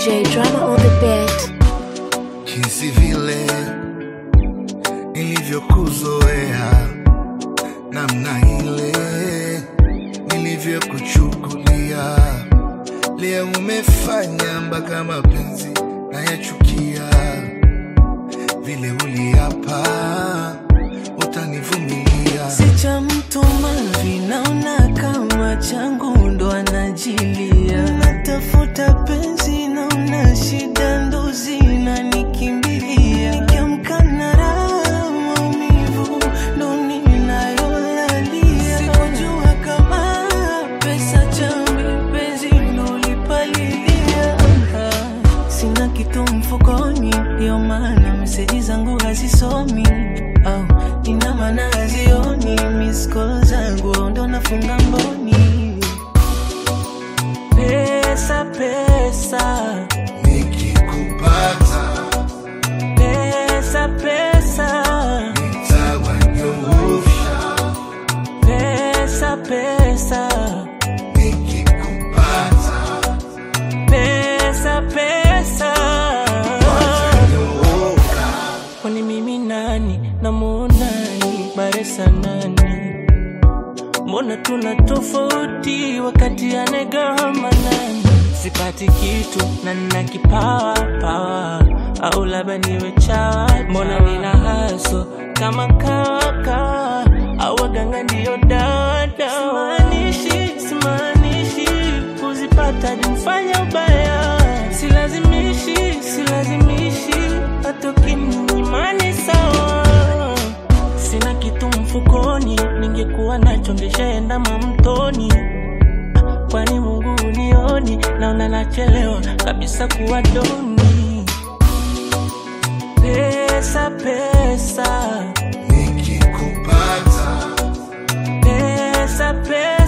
DJ Drama on the beat. jinsi vile nilivyokuzoea, namna ile nilivyokuchukulia, leo umefanya mpaka mapenzi nayachukia, vile uliapa utanivumilia. si cha mtu mavi, naona kama changu ndo anajilia. Natafuta penzi, naona shida ndo zinanikimbilia. Nikiamka na raha, maumivu ndo ninayolalia. Sikujua kama pesa chambi, penzi ndo ulipalilia. Sina kitu mfukoni, ndio maana meseji zangu hazisomi au ina maana hazioni. Miss call zangu ndo nafunga mboni. Pesa, pesa, Nikikupata pesa, pesa, nitawanyoosha, pesa, pesa, nikikupata pesa, pesa. watanyooka. Kwani mimi nani namuonani baresa nani? Mbona tuna tofauti wakati anegama nani? Sipati kitu na nina kipawa pawa, au labda niwe chawa. Mbona nina haso kama kawa kawa, au waganga ndio dawa dawa. Simaanishi, simaanishi kuzipata nimfanya ubaya, silazimishi, silazimishi hata ukininyimani sawa. Sina kitu mfukoni, ningekuwa nacho ngeshaenda mamtoni. Kwani Mungu unioni, naona nachelewa kabisa kuwa doni. Pesa, pesa, Nikikupata pesa, pesa